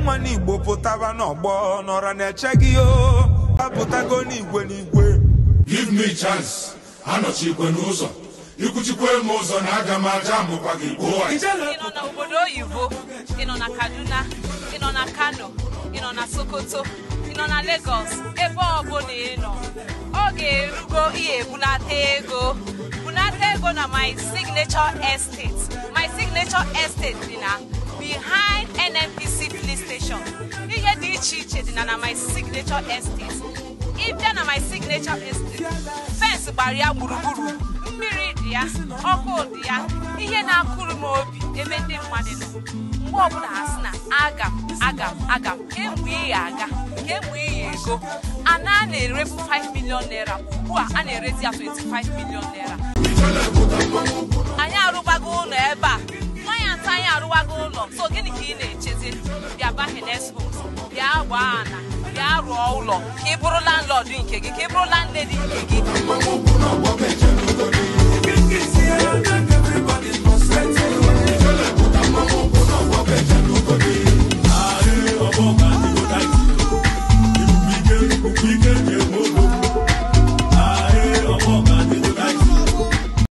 ụmụ igbo pụtaba n'ọgbọ n'ọra na-eche gị o apụtago n'igwe n'igwe give me chance anọchikwe n'ụzọ ikwuchikwe m ụzọ na aga m aja amụkwa gị gbuo ị nọ n'obodo oyibo ị nọ na kaduna ị nọ na kano ị nọ na sokoto ị nọ na lagos ebe ọbụla ị nọ oge erugo ihe ebunata ego bunata ego na my signature estate my signature estate dị na behind nnpc police station ihe dị iche iche dị na na my signature estate ịbịa na my signature estate fensị gbara ya gburugburu mmiri dị ya ọkụ dị ya ihe na-akụrụ m obi ebe ndị mmadụ nọ mgbe ọbụla ha sị na aga m aga m aga m kemgbe ị ya aga kemgbe ị ya ego ana a na-erebu 5 million naira ugbu a a na-erezi ya 25 million naira anyị arụgbago ụlọ ebe a nwaanyị atọ anyị arụwago ụlọ so gịnị ka ị na-echezi bịa bahenes homes bịa gbaa ana bịa rụọ ụlọ ka ị bụrụ landlord nke gị ka ị bụrụ landlady nke gị